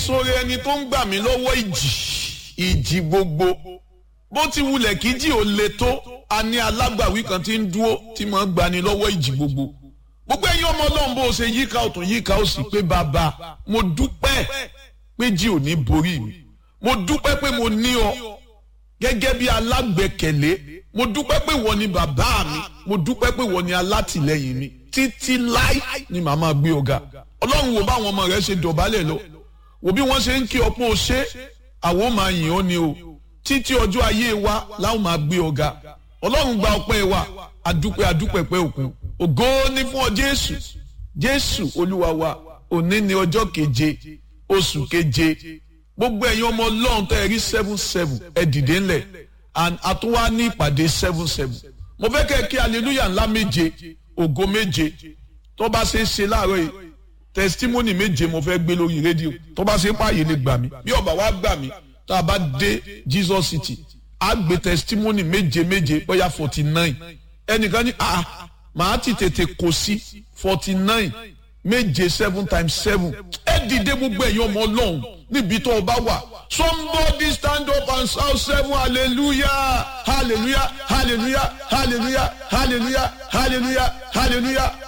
sóore ẹni tó ń gbà mí lọ́wọ́ ìjì ìjì gbogbo bó ti wulẹ̀ kí jì ó le tó a ní alágbàwí kan tí ń dúró tí máa ń gbani lọ́wọ́ ìjì gbogbo gbogbo ẹ̀yin ọmọ ọlọ́run bó ṣe yíká ọ̀tún yíká ó sì pé bàbá mo dúpẹ́ pé jì ò ní borí mi mo dúpẹ́ pé mo ní ọ gẹ́gẹ́ bí alágbẹ̀kẹ̀lé mo dúpẹ́ pé wọ́n ni bàbá mi mo dúpẹ́ pé wọ́n ni alátìlẹ́yìn mi títí láì ni màmá gbé ọ̀gá ọlọ́run wo báwọn ọmọ rẹ ṣe dọ̀bálẹ̀ lọ wo bí wọ́n ṣe ń kí ọpọ́ ṣe àwọn máa yìn ọ́ ni o títí ọjọ́ ayé wa láwọn máa gbé ọ̀gá ọlọ́run gba ọpẹ́ wa adúpẹ́ adúpẹ́ pẹ́ òkun ògo ni fún ọ jésù jésù olúwa wa òní ni ọjọ́ keje oṣù keje gbogbo ẹ̀yin ọmọ ọlọ́run tẹ́ ẹ rí seven seven ẹ dìde ńlẹ̀ and àtúwá ní ìpàdé seven seven mo fẹ́ kẹ́ ẹ kí hallelujah ńlá méje ògo méje tó bá ṣe é ṣe láàárọ̀ yìí testimony méje mo fẹ́ gbé lórí rédíò tó bá ṣe é pààyè lè gbà mí bí ọba wa gbà mí tá a bá dé Jesus City á gbé testimony méje méje bóyá forty nine ẹnìkan ní ah màá ti tètè kò sí forty nine méje seven times seven ẹ dìde gbogbo ẹ̀yin ọmọ ọlọ́run níbi tó o bá wà somebody stand up and shout seven hallelujah hallelujah hallelujah hallelujah hallelujah hallelujah hallelujah